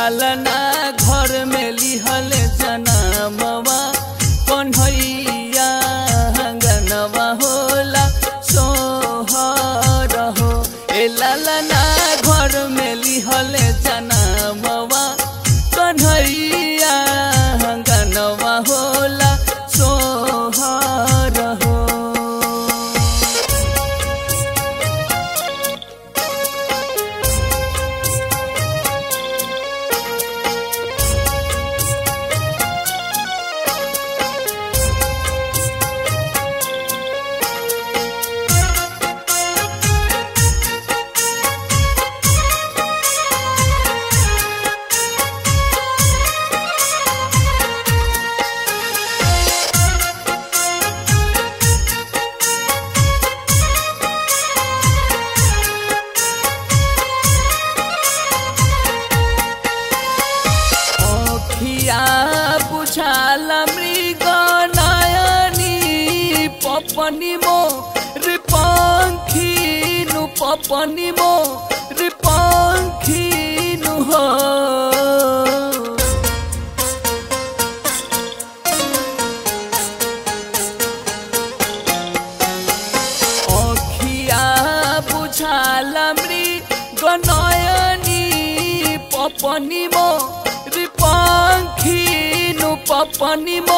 लालना घर में लिहल जनमवा कन्हैया गनवा होला सोहर हो ए लालना घर में लिहल जनमवा कन्हैया गनवा होला सोहर हो অখিয়া বুঝাল মৃগ নয়নী পপনি মো রিপঙ্খিনু পপনি মো রিপঙ্খিনু হো অখিয়া বুঝাল মৃগ নয়নী পপনি মো রিপঙ্খিনু পপনি মো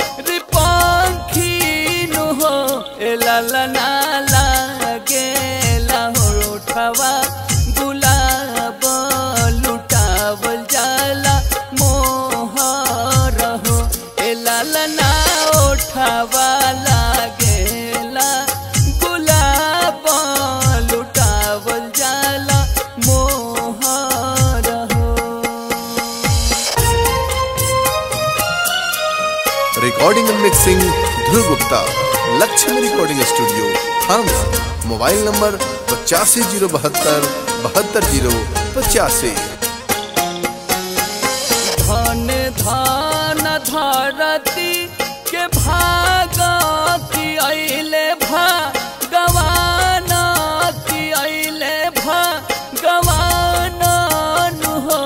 রিপঙ্খিনু হো এ লালনা লাগেলা हो रोठवा गुलाब लुटावल जाला मोहर हो ए लालना ओठवा लागेला गुलाब लुटावल जाला मोहर हो recording and mixing Dhruv Gupta Lakshmi recording studio थाना मोबाइल नंबर पचासी जीरो बहत्तर बहत्तर जीरो पचासी धन धन धरती के भाग की अइले भगवान की अइले भगवान नु हो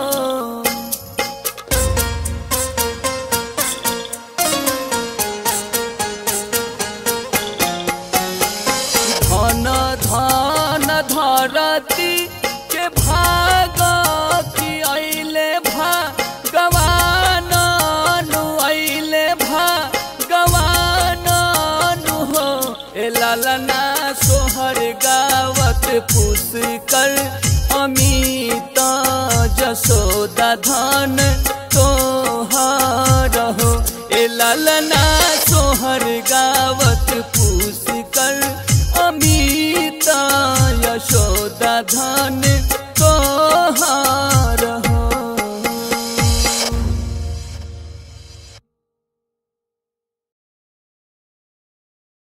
धन धन धरती के भाग की अइले भगवान नु अइले भगवान नु हो ए लालना सोहर गावत पुष्कर अमित